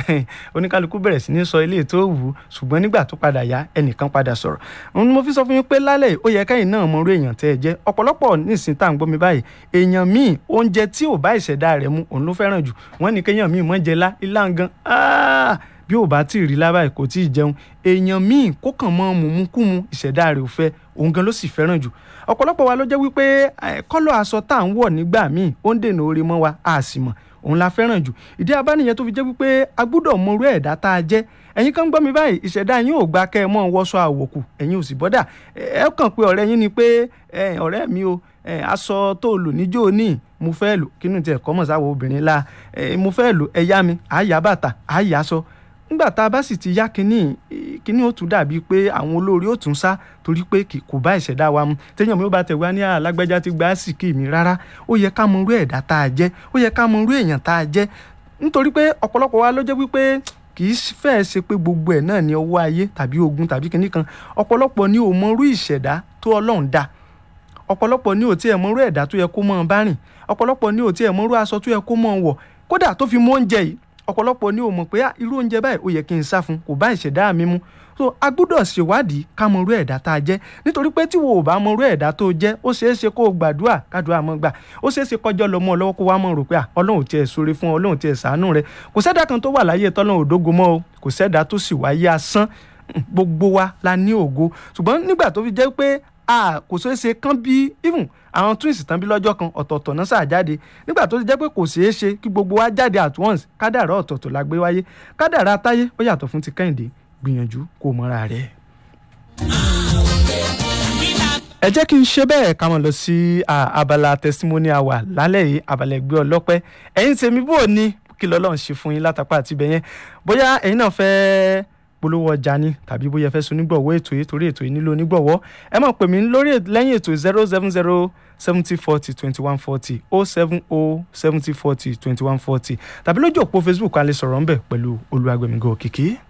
oníkálukú bẹ̀rẹ̀ sí ní sọ ilé tó wù ú ṣùgbọ́n nígbà tó padà yá ẹnìkan padà sọ̀rọ̀ òun ni mo fi sọ fún yín pé lálẹ́ ó yẹ kẹ́yìn náà mọ irú èèyàn tẹ́ ẹ jẹ́ ọ̀pọ̀lọpọ̀ nísìnyí tá à ń gbọ́ mi báyìí èèyàn míì oúnjẹ tí ò bá ìṣẹ̀dá rẹ̀ mu òun ló fẹ́ràn jù wọ́n ní kéèyàn míì mọ́ jẹ lá ilá gan bí ò bá tí ì rí lábàá kò tí ì jẹun èèyàn míì kó kàn mọ́ mùmúkùmù ìṣẹ̀dá rẹ̀ ò fẹ́ òun gan ló sì fẹ́ràn jù ọ̀pọ̀lọpọ̀ wa ló jẹ́ wípé kọ́lọ̀ aṣọ tá à ń wọ̀ nígbà míì ó ń dènà oore mọ́ wa a sì mọ̀ òun la fẹ́ràn jù ìdí abániyẹn tó fi jẹ́ wípé a gbúdọ̀ mọ irú ẹ̀dá tá a jẹ́ ẹ̀yin kan gbọ́ mi báyìí ìṣẹ̀dá yín ò gba kẹ́ ẹ mọ́ wọṣọ àwòkù ẹ̀yin ò sì bọ́dà ẹ kàn pé ọ̀rẹ́ yín ni pé ọ̀rẹ́ mi o aṣọ tó lò níjó ní mo fẹ́ lò kínú tiẹ̀ kọ́mọ̀ sáwọ́ obìnrin la mo fẹ́ lò ẹ yá mi àyà bàtà àyà aṣọ nígbà tá a bá sì ti yá kínní kínní ó tún dàbí pé àwọn olórí ó tún sá torí pé kò bá ìṣẹ̀dá wa mu téèyàn mi ó bá tẹ̀ wá ní alágbájá ti gba síkì mi rárá ó yẹ ká mọ irú ẹ̀dá tá a jẹ́ ó yẹ ká mọ irú èèyàn tá a jẹ́ nítorí pé ọ̀pọ̀lọpọ̀ wa ló jẹ́ wípé kì í fẹ́ẹ̀ ṣe pé gbogbo ẹ̀ náà ní ọwọ́ ayé tàbí ogun tàbí kinní kan ọ̀pọ̀lọpọ̀ ni ò mọ irú ìṣẹ̀dá tó ọlọ́run dá ọ̀pọ̀lọpọ̀ ni ò tiẹ̀ mọ irú ẹ̀dá tó yẹ kó mọ́ ọ bá rìn ọ̀pọ̀lọpọ̀ ni ò tiẹ̀ mọ irú aṣọ tó yẹ kó mọ́ ọ wọ̀ kódà tó fi mọ oúnjẹ yìí ọ̀pọ̀lọpọ̀ ni ò mọ̀ pé irú oúnjẹ báyìí ó yẹ kí n sá fún kò bá ìṣẹ̀dá mi mu so a gbúdọ̀ ṣèwádìí ká mọ irú ẹ̀dá tá a jẹ́ nítorí pé tí wo ò bá mọ irú ẹ̀dá tó jẹ́ ó ṣeé ṣe kó o gbàdúrà kádùá mọ́ gbà ó ṣeé ṣe kọjọ́ lọ mọ́ ọ lọ́wọ́ kó wá mọ̀ rò pé ọlọ́run tiẹ̀ sóre fún ọ ọlọ́run tiẹ̀ ṣàánú rẹ kò sẹ́dá kan tó wà láyé tọ́lọ́run òdógo mọ́ o kò sẹ́dá tó sì wáyé asán gbogbo wa la ní ògo ṣùgbọ́n nígbà tó fi jẹ́ pé a kò ṣeé ṣe kán bí even àwọn twins tán bí lọ́jọ́ kan ọ̀tọ̀ọ̀tọ̀ náà ṣáà jáde nígbà tó ti jẹ́ pé kò ṣeé ṣe kí gbogbo wa jáde at once kádàrá ọ̀tọ̀ọ̀tọ̀ la gbé wáyé kádàrá táyé ó yàtọ̀ fún ti kẹ́hìndé gbìyànjú kó mọ́ra rẹ̀. ẹ jẹ́ kí n ṣe bẹ́ẹ̀ ká mọ̀ lọ sí abala testimony hour lálẹ́ yìí abala ẹgbẹ́ ọlọ́pẹ́ ẹ̀yin tèmi bò ní kí lọ́lọ́run ṣe fún yín látàpá àti ibẹ̀ yẹn bóyá ẹ̀yin náà fẹ́ẹ́ polówó ọjà ni tàbí bóyá fẹ́ sun onígbọ̀wọ́ ètò yìí torí ètò yìí nílò onígbọ̀wọ́ ẹ máa pè mí lórí lẹ́yìn ètò zero seven zero seventy forty twenty one forty oh seven oh seventy forty twenty one forty tàbí lójú òpó facebook a lè sọ̀rọ̀ ńbẹ̀ pẹ̀lú olúwagbẹ̀mígò òkìkí.